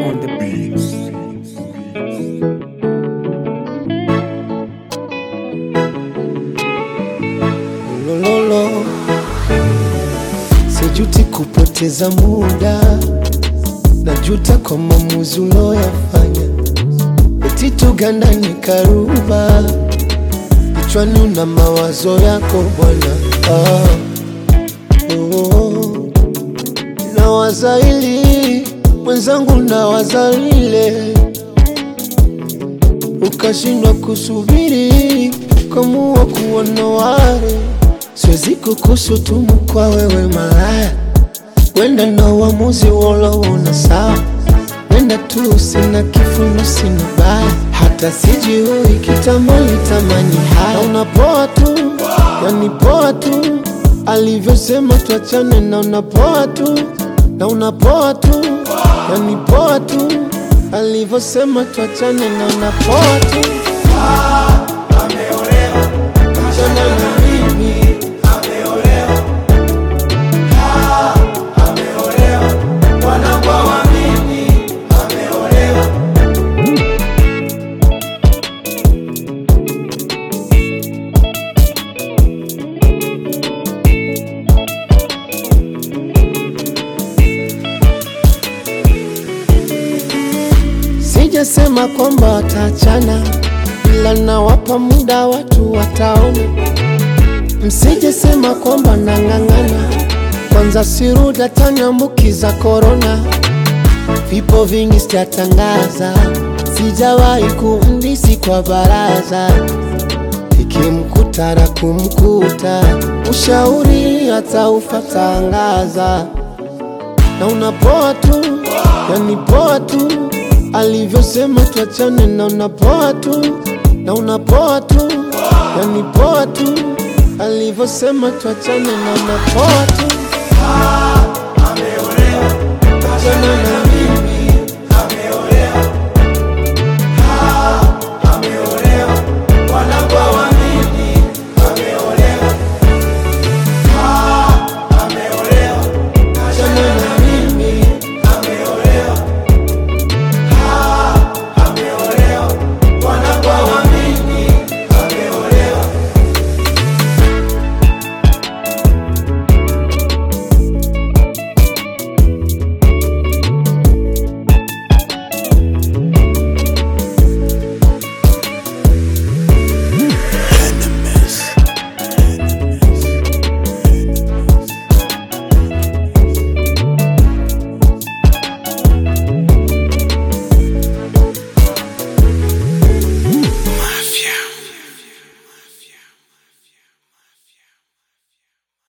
on the beats. Lololo, sijuti kupoteza muda, najuta kwa maamuzi uloyafanya. Eti tugandane karuba, kichwani una mawazo yako bwana. Ah, oh, nawaza hili mwenzangu, nawaza lile, ukashindwa kusubiri kamua kuona wale siwezi kukushutumu kwa wewe malaya, wenda na uamuzi woloona sawa, wenda tu sina kifuno sina baya, hata sijui kitambo litamani haya, na unapoa tu, yani poa tu, alivyosema tuachane, na unapoa tu, na unapoa tu, yani poa tu, alivyosema tuachane, na unapoa tu Achana na mimi Sijasema kwamba wataachana, ila nawapa muda watu wataona. Msijesema kwamba nang'ang'ana, kwanza sirudi ataniambukiza korona. Vipo vingi sijatangaza, sijawahi kumdisi kwa baraza, ikimkuta na kumkuta, ushauri hata ufatangaza na unapoa tu, yani poa tu, alivyosema tuachane, na unapoa tu, na unapoa tu, yani poa tu, alivyosema tuachane, na unapoa tu.